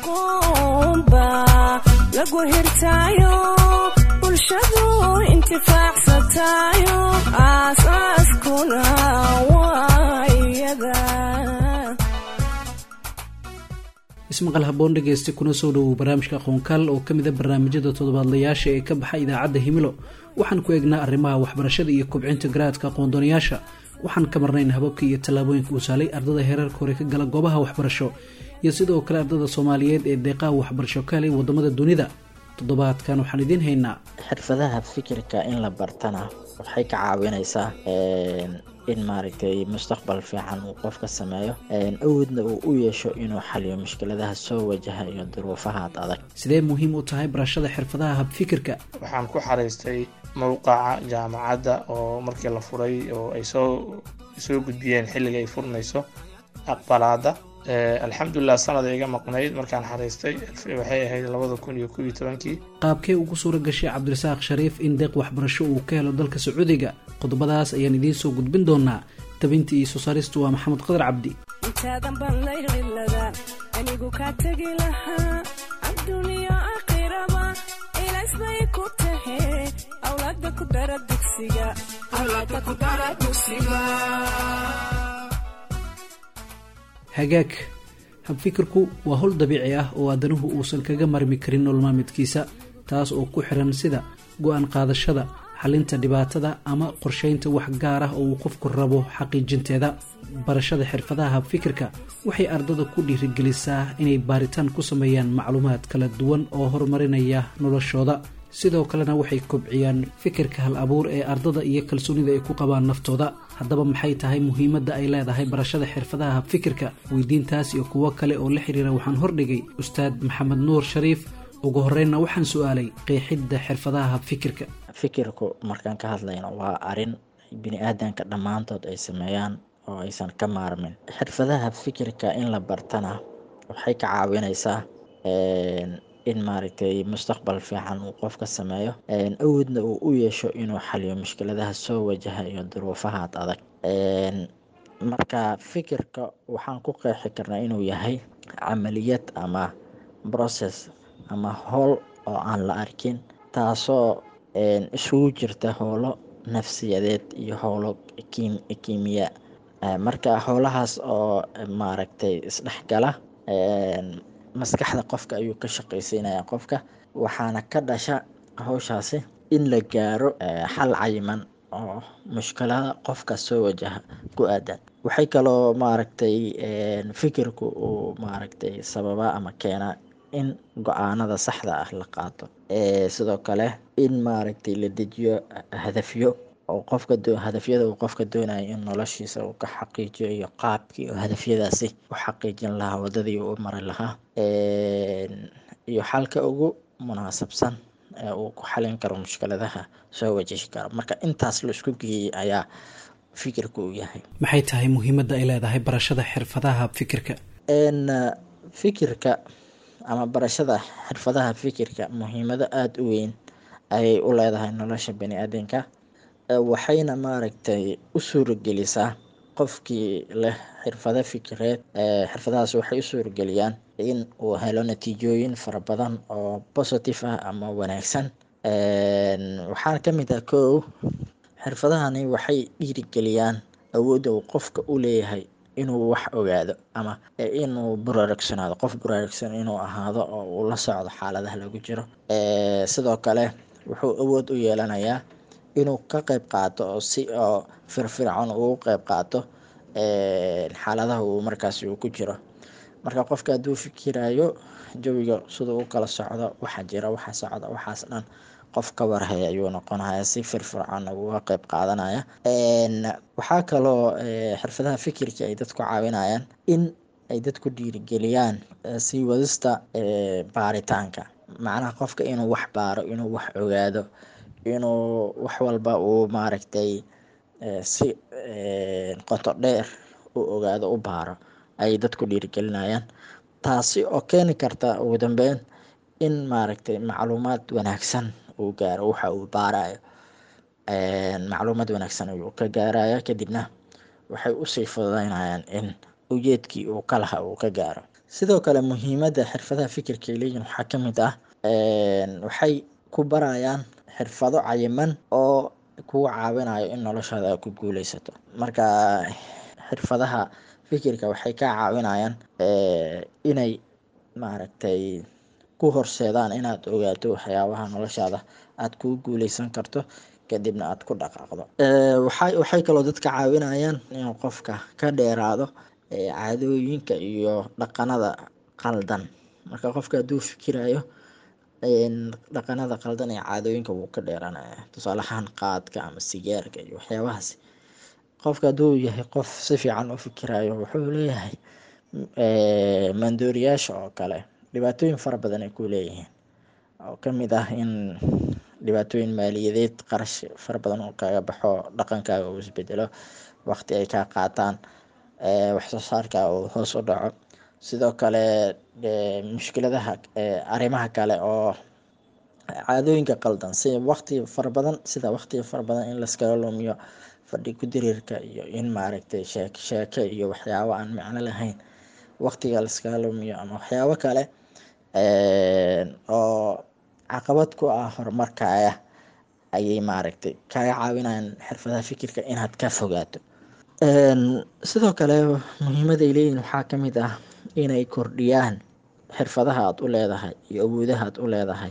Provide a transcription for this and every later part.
aqoonba lagu hirtaayo bulshadu intifaacsatayo aasaaskuna waa iyada ismaqal haboon dhegeysta kuna soo dhowow barnaamijka aqoonkaal oo ka mida barnaamijyada toddobaadlayaasha ee ka baxa idaacadda himilo waxaan ku eegnaa arrimaha waxbarashada iyo kobcinta garaadka aqoondoonayaasha waxaan ka marnayn hababka iyo tallaabooyinka uu saalay ardada heerarka hore ka gala goobaha waxbarasho iyo sidoo kale ardada soomaaliyeed ee deeqaha waxbarasho ka helay wadamada dunida toddobaadkan waxaan idiin haynaa xirfadaha fikirka in la bartana waxay ka caawinaysaa in maaragtay mustaqbal fiican uu qofka sameeyo awoodna uu u yeesho inuu xaliyo mushkiladaha soo wajaha iyo duruufahaad adag sidee muhiim u tahay barashada xirfadaha habfikirka waxaan ku xariistay mowqaca jaamacadda oo markii la furay oo ay soo soo gudbiyeen xilliga ay furnayso aqbalaada alxamdulilah sanada iga maqnayd markaan xariistay waxay ahayd labada kun iyo kob iyo tobankii qaabkee ugu suura gashay cabdirasaaq shariif in deeq waxbarasho uu ka helo dalka sacuudiga qodobadaas ayaan idiin soo gudbin doonaa tabintii iyo soo saaristu waa maxamed qadar cabdi intaadan baan laylilada anigu kaa tegi lahaa adduuniyo aakhiraba ilays bay ku tahe awlaada ku dara dugsiga hagaag habfikirku waa howl dabiici ah oo aadanuhu uusan kaga marmi karin nololmaamidkiisa taas oo ku xiran sida go-aan qaadashada xalinta dhibaatada ama qorsheynta wax gaar ah oo uu qofku rabo xaqiijinteeda barashada xirfadaha habfikirka waxay ardada ku dhiirigelisaa inay baaritaan ku sameeyaan macluumaad kala duwan oo horumarinaya noloshooda sidoo kalena waxay kobciyaan fikirka hal abuur ee ardada iyo kalsoonida ay ku qabaan naftooda haddaba maxay tahay muhiimadda ay leedahay barashada xirfadaha habfikirka weydiintaas iyo kuwo kale oo la xiriira waxaan hordhigay ustaad maxamed nuur shariif ugu horeynna waxaan su-aalay qeexidda xirfadaha habfikirka fikirku markaan ka hadlayno waa arin bini aadanka dhammaantood ay sameeyaan oo aysan ka maarmin xirfadaha fikirka in la bartana waxay ka caawinaysaa in maaragtay mustaqbal fiican uu qofka sameeyo awoodna uu u yeesho inuu xaliyo mushkiladaha soo wajaha iyo duruufahaad adag marka fikirka waxaan ku qeexi karnaa inuu yahay camaliyad ama process ama howl oo aan la arkin taasoo isugu jirta howlo nafsiyadeed iyo howlo kiimiya marka howlahaas oo maaragtay isdhexgala maskaxda qofka ayuu ka shaqaysiinaya qofka waxaana ka dhasha howshaasi in la gaaro xal cayiman oo mushkilada qofka soo wajaha ku aadan waxay kaloo maaragtay fikirku uu maaragtay sababa ama keenaa in go-aanada saxda ah la qaato sidoo kale in maaragtay la dejiyo hadafyo oo qofka hadafyada uu qofka doonaya in noloshiisa uu ka xaqiijiyo iyo qaabkii oo hadafyadaasi u xaqiijin lahaa wadadii uu mari lahaa iyo xalka ugu munaasabsan ee uu ku xalin karo mushkiladaha soo wajihi karo marka intaas la isku geeyey ayaa fikirka uu yahay maxay tahay muhiimadda ay leedahay barashada xirfadaha fikirka fikirka ama barashada xirfadaha fikirka muhiimado aada u weyn ayay u leedahay nolosha bani aadanka waxayna maaragtay u suuragelisaa qofkii leh xirfado fikireed xirfadahaas waxay u suurageliyaan in uu helo natiijooyin fara badan oo positive ah ama wanaagsan waxaana ka mid ah kow xirfadahani waxay dhiirigeliyaan awoodda uu qofka u leeyahay inuu wax ogaado ama inuu buraarugsanaado qof buraarugsan inuu ahaado oo uu la socdo xaaladaha lagu jiro sidoo kale wuxuu awood u yeelanayaa inuu ka qeyb qaato oo si oo firfircoon ugu qeyb qaato xaaladaha uu markaasi uu ku jiro marka qofka hadduu fikirayo jawiga siduu u kala socdo waxa jira waxa socda waxaas dhan qof ka warhaya ayuu noqonaya si firfircoon uga qeyb qaadanaya waxaa kaloo xirfadaha fikirka ay dadku caawinayaan in ay dadku dhiirigeliyaan sii wadista baaritaanka macnaha qofka inuu wax baaro inuu wax ogaado inuu wax walba uu maaragtay si qoto dheer u ogaado u baaro ayay dadku dhiirigelinayaan taasi oo keeni karta ugu dambeyn in maaragtay macluumaad wanaagsan uu gaaro waxa uu baarayo macluumaad wanaagsan ayuu ka gaaraya kadibna waxay usii fududeynayaan in ujeedkii uu ka laha uu ka gaaro sidoo kale muhiimadda xirfadaha fikirka ay leeyihin waxaa ka mid ah waxay ku barayaan xirfado cayiman oo kugu caawinayo in noloshaada aad ku guuleysato marka xirfadaha fikirka waxay ka caawinayaan inay maaragtay ku horseedaan inaad ogaato waxyaabaha noloshaada aad kugu guuleysan karto kadibna aad ku dhaqaaqdo waxay waxay kaloo dadka caawinayaan inuu qofka ka dheeraado caadooyinka iyo dhaqanada qaldan marka qofka hadduu fikirayo dhaqanada qaldan ee caadooyinka wuu ka dheeranaya tusaale ahaan qaadka ama sigaarka iyo waxyaabahaas qofka hadduu yahay qof si fiican u fikirayo wuxuu leeyahay maandooriyaasha oo kale dhibaatooyin fara badan ay ku leeyihiin oo kamid ah in dhibaatooyin maaliyadeed qarash fara badan uu kaga baxo dhaqankaaga uu isbedelo waqti ay kaa qaataan waxsoo saarka uu hoos u dhaco sidoo kale mushkiladaha arrimaha kale oo caadooyinka qaldan si waqti fara badan sida waqtiga fara badan in laskaga lumiyo fadhi ku diriirka iyo in maaragtay sheek sheeke iyo waxyaabo aan micno lahayn waqtiga laskaga lumiyo ama waxyaabo kale oo caqabad ku ah horumarkaaga ayay maaragtay kaga caawinayaan xirfadaha fikirka inaad ka fogaato sidoo kale muhiimaday leeyihin waxaa ka mid ah inay kordhiyaan xirfadaha aad u leedahay iyo awoodaha aad u leedahay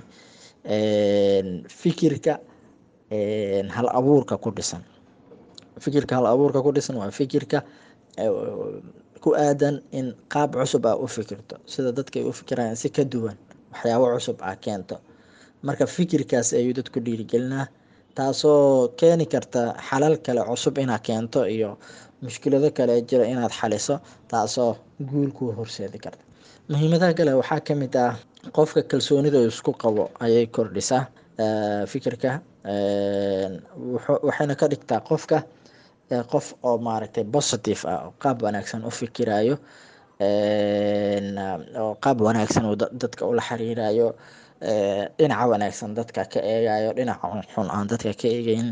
fikirka hal abuurka ku dhisan fikirka hal abuurka ku dhisan waa fikirka ku aadan in qaab cusub aa u fikirto sida dadka ay u fikirayaan si ka duwan waxyaabo cusub aa keento marka fikirkaas ayuu dadku dhiirigelinaa taasoo keeni karta xalal kale cusub inaad keento iyo mushkilado kale jira inaad xaliso taasoo guul kuu horseedi karta muhiimadaha kale waxaa ka mid ah qofka kalsoonida isku qabo ayay kordhisaa fikirka waxayna ka dhigtaa qofka qof oo maaragtay positive ah oo qaab wanaagsan u fikirayo oo qaab wanaagsan uu dadka ula xiriirayo dhinaca wanaagsan dadka ka eegayo dhinaca xun aan dadka ka eegeyn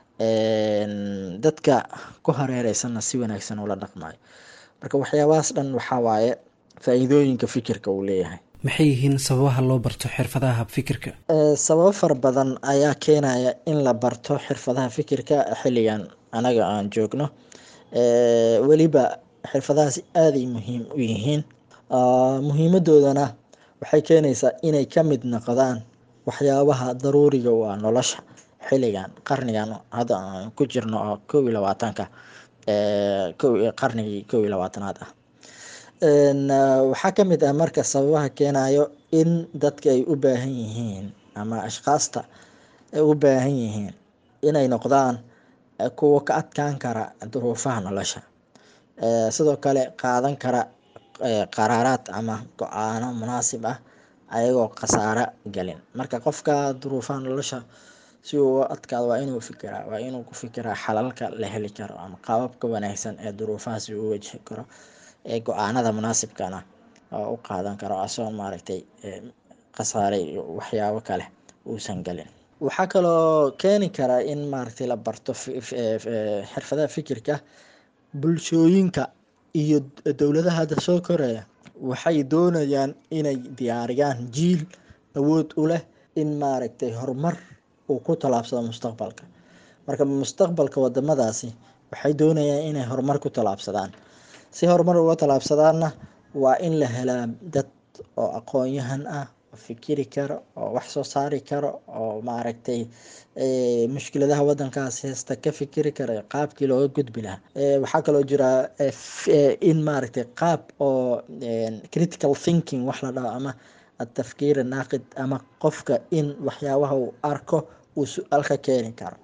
dadka ku hareereysanna si wanaagsan ula dhaqmayo marka waxyaabahaas dhan waxaa waaye faa-iidooyinka fikirka uu leeyahay maxay yihiin sababaha loo barto xirfadaha fikirka sababo fara badan ayaa keenaya in la barto xirfadaha fikirka xilligan anaga aan joogno weliba xirfadahaasi aaday muhiim u yihiin muhiimadoodana waxay keenaysaa inay ka mid noqdaan waxyaabaha daruuriga u ah nolosha xilligan qarnigan hadda aan ku jirno oo kow iyo labaatanka qarnigii kow iyo labaatanaad ah waxaa ka mid ah marka sababaha keenayo in dadka ay u baahan yihiin ama ashkaasta ay u baahan yihiin inay noqdaan kuwa ka adkaan kara duruufaha nolosha sidoo kale qaadan kara qaraaraad ama go-aano munaasib ah ayagoo khasaaro galin marka qofka duruufaha nolosha si uu adkaado waa inuu fikiraa waa inuu ku fikiraa xalalka la heli karo ama qaababka wanaagsan ee duruufahaasi uu wajihi karo ee go-aanada munaasibkana oo u qaadan karo asoon maaragtay khasaare iyo waxyaabo kale uusan galin waxaa kaloo keeni kara in maaragtay la barto xirfadaha fikirka bulshooyinka iyo dowladaha hadda soo koraya waxay doonayaan inay diyaariyaan jiil awood u leh in maaragtay horumar uu ku tallaabsado mustaqbalka marka mustaqbalka wadamadaasi waxay doonayaan inay horumar ku tallaabsadaan si horumar uga tallaabsadaanna waa in la helaa dad oo aqoon-yahan ah oo fikiri karo oo wax soo saari karo oo maaragtay mushkiladaha wadankaas heesta ka fikiri kara qaabkii looga gudbi lahaa waxaa kaloo jira in maaragtay qaab oo critical thinking wax la dhaho ama atafkiir naaqid ama qofka in waxyaabaha uu arko uu su-aal ka keeni karo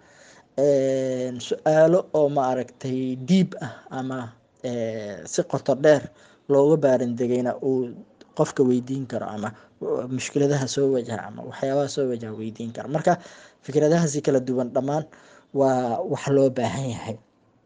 su-aalo oo maaragtay diib ah ama si qoto dheer looga baarin degayna uu qofka weydiin karo ama mushkiladaha soo wajaha ama waxyaabaha soo wajaha weydiin karo marka fikradahaasi kala duwan dhammaan waa wax loo baahan yahay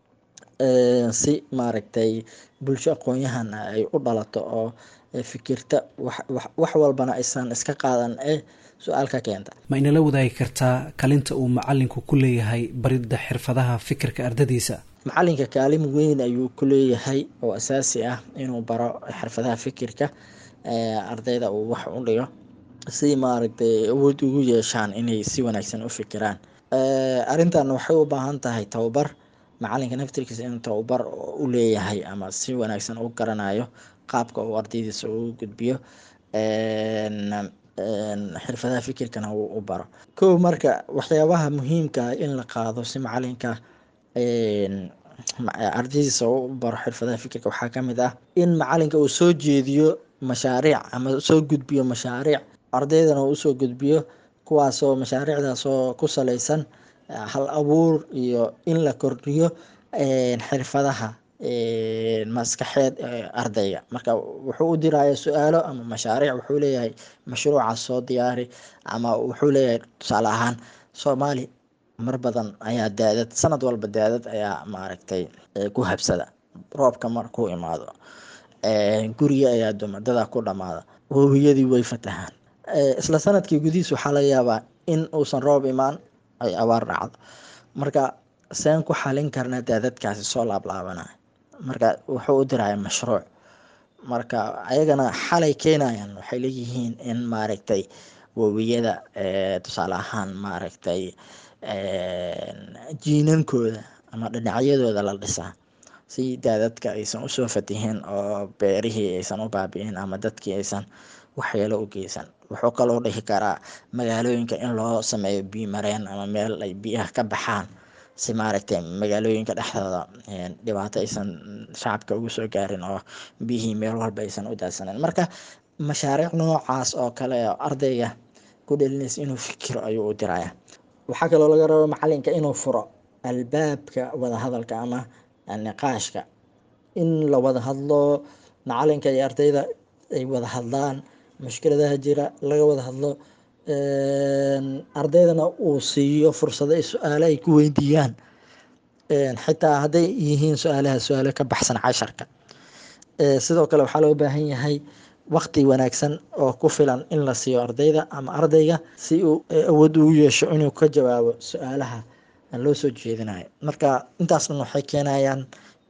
si maaragtay bulsho aqoon-yahan ay u dhalato oo fikirta wax walbana aysan iska qaadan ee su-aal ka keenta ma inala wadaagi kartaa kalinta uu macalinku ku leeyahay baridda xirfadaha fikirka ardadiisa macalinka kaalin weyn ayuu ku leeyahay oo asaasi ah inuu baro xirfadaha fikirka ardayda uu wax u dhigo si maaragtay awood ugu yeeshaan inay si wanaagsan u fikiraan arrintan waxay u baahan tahay tababar macalinka naftirkiisa inuu tababar u leeyahay ama si wanaagsan u garanayo qaabka uu ardaydiisa ugu gudbiyo xirfadaha fikirkana uu u baro kow marka waxyaabaha muhiimka in la qaado si macalinka ardaydiisa u baro xirfadaha fikirka waxaa kamid ah in macalinka uu soo jeediyo mashaariic ama soo gudbiyo mashaariic ardaydana uu usoo gudbiyo kuwaasoo mashaariicdaasoo ku saleysan hal abuur iyo in la kordhiyo xirfadaha maskaxeed ardayga marka wuxuu u diraya su-aalo ama mashaariic wuxuu leeyahay mashruucaas soo diyaari ama wuxuu leeyahay tusaale ahaan soomaali mar badan ayaa daadad sanad walba daadad ayaa maaragtay ku habsada roobka markuu imaado guriga ayaa duma dadaa ku dhamaada wowiyadii way fatahaan isla sanadkii gudihiis waxaa laga yaabaa in uusan roob imaan ay abaar dhacdo marka seen ku xalin karna daadadkaasi soo laablaabanaya marka wuxuu u diraya mashruuc marka ayagana xalay keenayan waxay leeyihiin in maaragtay wowiyada tusaale ahaan maaragtay jiinankooda ama dhinacyadooda la dhisaa si daadadka aysan usoo fatihin oo beerihii aysan u baabi'in ama dadkii aysan waxyeelo u geysan wuxuu kaloo dhihi karaa magaalooyinka in loo sameeyo biyo mareen ama meel ay biyaha ka baxaan si maaragtay magaalooyinka dhexdooda dhibaato aysan shacabka ugu soo gaarin oo biyihii meel walba aysan u daadsaneyn marka mashaariic noocaas oo kale oo ardayga ku dhelinaysa inuu fikiro ayuu u diraya waxaa kaloo laga raba macalinka inuu furo albaabka wadahadalka ama niqaashka in la wada hadlo macalinka iyo ardayda ay wada hadlaan mushkiladaha jira laga wada hadlo ardaydana uu siiyo fursado ay su-aale ay ku weydiiyaan xitaa hadday yihiin su-aalaha su-aale ka baxsan casharka sidoo kale waxaa loo baahan yahay waqti wanaagsan oo ku filan in la siiyo ardayda ama ardayga si uu awood ugu yeesho inuu ka jawaabo su-aalaha loo soo jeedinayo marka intaas dhan waxay keenayaan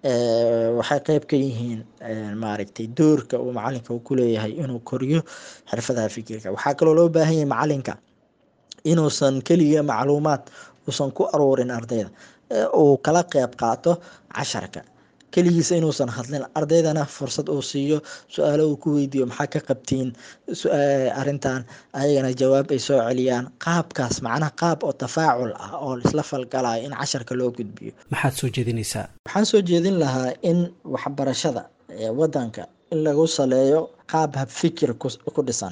waxay qeyb ka yihiin maaragtay doorka uu macalinka uu kuleeyahay inuu koriyo xirfadaha fikirka waxaa kaloo loo baahan yahay macalinka inuusan keliya macluumaad uusan ku aruurin ardayda uu kala qeyb qaato casharka keligiisa inuusan hadlin ardaydana fursad uu siiyo su-aalo uu ku weydiiyo maxaa ka qabtiin arintan ayagana jawaab ay soo celiyaan qaabkaas macnaha qaab oo tafaacul ah oo isla falgalaya in casharka loo gudbiyo maxaad soo jeedinaysaa waxaan soo jeedin lahaa in waxbarashada wadanka in lagu saleeyo qaab habfikir ku dhisan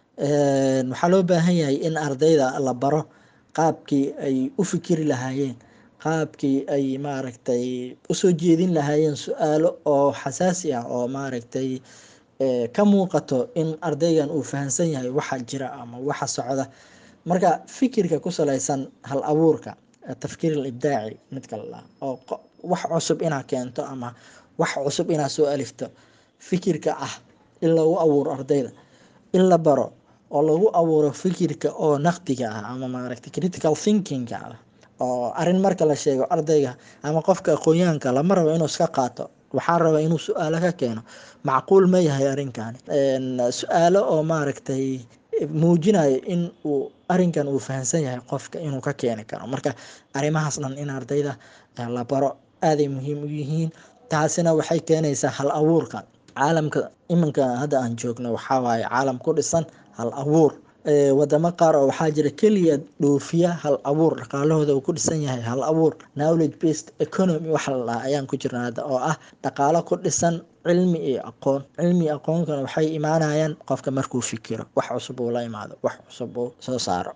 waxaa loo baahan yahay in ardayda la baro qaabkii ay u fikiri lahaayeen qaabkii ay maaragtay usoo jeedin lahaayeen su-aalo oo xasaasi ah oo maaragtay ka muuqato in ardaygan uu fahamsan yahay waxa jira ama waxa socda marka fikirka ku salaysan hal abuurka tafkiir ibdaaci midka la oo wax cusub inaa keento ama wax cusub inaa soo alifto fikirka ah in lagu abuuro ardayda in la baro oo lagu abuuro fikirka oo naqdiga ah ama maaragtay critical thinkingka ah oo arin marka la sheego ardayga ama qofka aqoonyahanka lama rabo inuu iska qaato waxaa raba inuu su-aalo ka keeno macquul ma yahay arinkani su-aalo oo maaragtay muujinayo in uu arinkan uu fahamsan yahay qofka inuu ka keeni karo marka arrimahaas dhan in ardayda la baro aaday muhiim u yihiin taasina waxay keenaysaa hal abuurka caalamka iminka hadda aan joogno waxaa waaye caalam ku dhisan hal abuur wadamo qaar oo waxaa jira keliya dhoofiya hal abuur dhaqaalahooda uu ku dhisan yahay hal abuur knowledge based economy waxa la dhaha ayaan ku jirna hadda oo ah dhaqaalo ku dhisan cilmi iyo aqoon cilmi iyo aqoonkana waxay imaanayaan qofka markuu fikiro wax cusub uu la imaado wax cusub uu soo saaro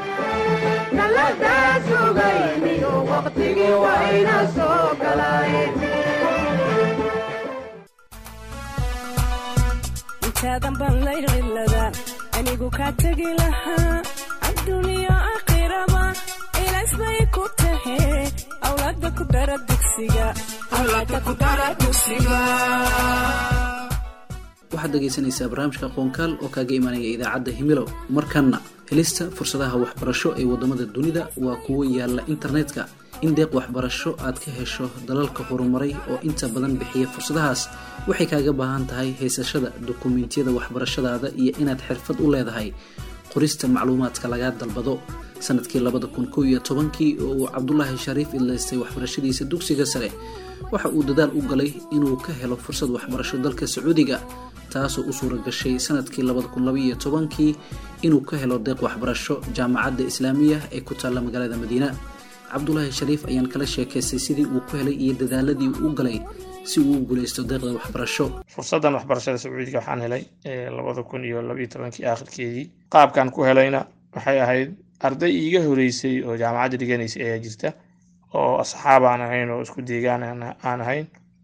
intaadan baan laylilada anigu kaa tegi lahaa adduuniyo aakhiraba ilaas bay ku tahe awlaada ku dara dugsiga waxaad dhegaysanaysaa barnaamijka aqoonkaal oo kaaga imaanaya idaacadda himilow markanna helista fursadaha waxbarasho ee waddamada dunida waa kuwo yaalla internetka in deeq waxbarasho aad ka hesho dalalka horumaray oo inta badan bixiya fursadahaas waxay kaaga baahan tahay haysashada dukumentiyada waxbarashadaada iyo inaad xirfad u leedahay qorista macluumaadka lagaa dalbado sanadkii labada kun kow iyo tobankii oo uu cabdulaahi shariif idlaystay waxbarashadiisa dugsiga sare waxa uu dadaal u galay inuu ka helo fursad waxbarasho dalka sacuudiga taasoo u suura gashay sanadkii labada kun labaiyo tobankii inuu ka helo deeq waxbarasho jaamacadda islaamiya ee ku taalla magaalada madiina cabdulaahi shariif ayaan kala sheekaystay sidii uu ku helay iyo dadaaladii uu u galay si uu u guulaysto deeqda waxbarasho fursaddan waxbarashada sacuudiga waxaan helay labada kun iyo labaiyo tobankii aakhirkeedii qaabkan ku helayna waxay ahayd arday iiga horeysay oo jaamacadda dhiganaysay ayaa jirta oo asxaab aan ahayn oo isku deegaan aan ahayn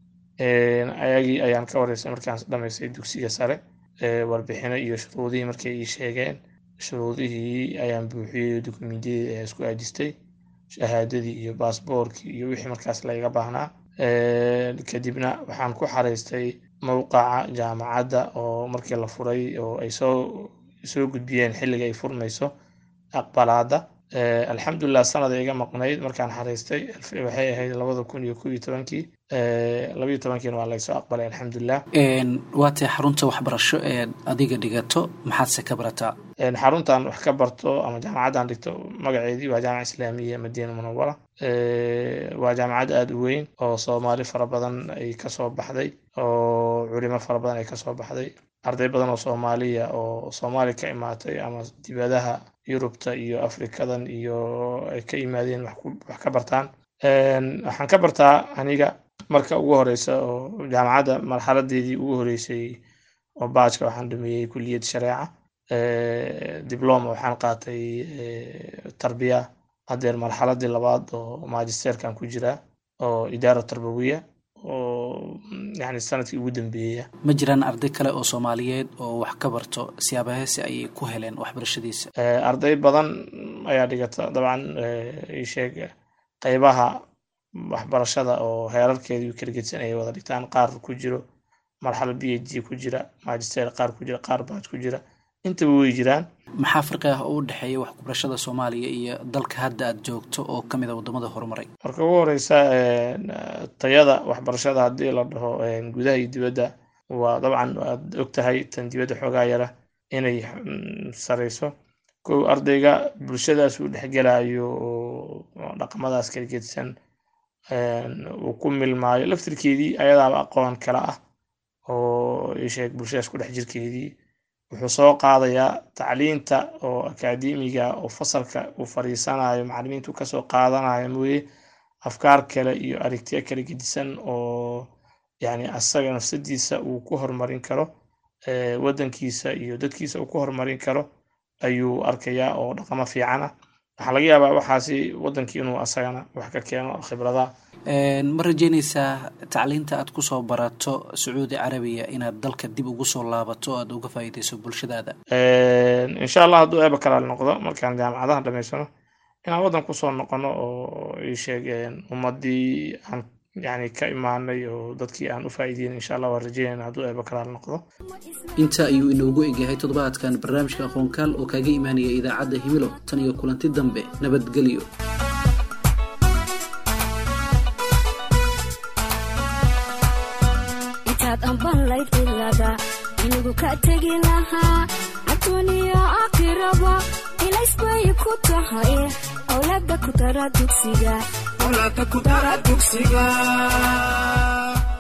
ayagii ayaan ka wareysay markaan dhamaystay dugsiga sare warbixino iyo shuruudihii markay ii sheegeen shuruudihii ayaan buuxiyey dukumentiyadii ayaa isku aajistay shahaadadii iyo baasboorkii iyo wixii markaas layga baahnaa kadibna waxaan ku xaraystay mowqaca jaamacadda oo markii la furay oo ay soo soo gudbiyeen xilliga ay furmayso aqbalaada alxamdulilah sanada iga maqnayd markaan xaraystay waxay ahayd labada kun iyo kow iyo tobankii labaiyo tobankiina waa laysoo aqbalay alxamdulilah waa tae xarunta waxbarasho ee adiga dhigato maxaadse ka barataa xaruntan wax ka barto ama jaamacaddan dhigto magaceedii waa jaamaca islaamiya madiina munawara waa jaamacad aada u weyn oo soomaali fara badan ay kasoo baxday oo culimo fara badan ay kasoo baxday arday badan oo soomaaliya oo soomaali ka imaatay ama dibadaha yurubta iyo afrikadan iyo ay ka yimaadeen wax ka bartaan waxaan ka bartaa aniga marka ugu horeysa oo jaamacadda marxaladeedii ugu horeysay oo baajka waxaan dhameeyey kuliyad shareeca dibloma waxaan qaatay tarbiya haddeer marxaladii labaad oo magisterkan ku jira oo idaara tarbawiya oo yani sanadkii ugu dambeeya ma jiraan arday kale oo soomaaliyeed oo wax ka barto siyaabaheesi ayay ku heleen waxbarashadiisa arday badan ayaa dhigata dabcan isheeg qeybaha waxbarashada oo heerarkeedii kala gedsan ay wada dhigtaan qaar ku jiro marxalad b h d ku jira magister qaar ku jira qaar baad ku jira intaba way jiraan maxaa farqi ah oo u dhexeeya waxbarashada soomaaliya iyo dalka hadda aad joogto oo ka mid a waddamada horumaray marka ugu horeysa tayada waxbarashada haddii la dhaho gudaha iyo dibadda waa dabcan waad og tahay tan dibadda xoogaa yara inay sareyso kow ardayga bulshadaas uu dhexgelayo oo dhaqamadaas kala gedsan uu ku milmaayo laftirkeedii ayadaaba aqoon kale ah oo isheeg bulshadaas ku dhex jirkeedii wuxuu soo qaadayaa tacliinta oo akaademiga oo fasalka uu fariisanayo macalimiintu kasoo qaadanayo mooye afkaar kale iyo aragtiyo kala gedisan oo yani asaga nafsadiisa uu ku horumarin karo waddankiisa iyo dadkiisa uu ku horumarin karo ayuu arkayaa oo dhaqamo fiican ah waxaa laga yaabaa waxaasi waddankii inuu asagana wax ka keeno khibrada ma rajeynaysaa tacliinta aad kusoo barato sacuudi carabiya inaad dalka dib ugu soo laabato o aad uga faa'iideyso bulshadaada insha allah hadduu eeba kalaal noqdo markaan jaamacadaha dhamaysano inaan waddan kusoo noqono oo ii sheegeen ummadii aan yani ka imaanay oo dadkii aan u faa'iideyn insha allah waan rajeynayna hadduu eeba kalaal noqdo inta ayuu inoogu egyahay toddobaadkan barnaamijka aqoonkaal oo kaaga imaanaya idaacadda himilo tan iyo kulanti dambe nabadgelyo intaad ambanlayd cilada inigu ka tegi lahaa adduuniya aakhiraba ilaysbay ku tahay awlaada ku dara dugsiga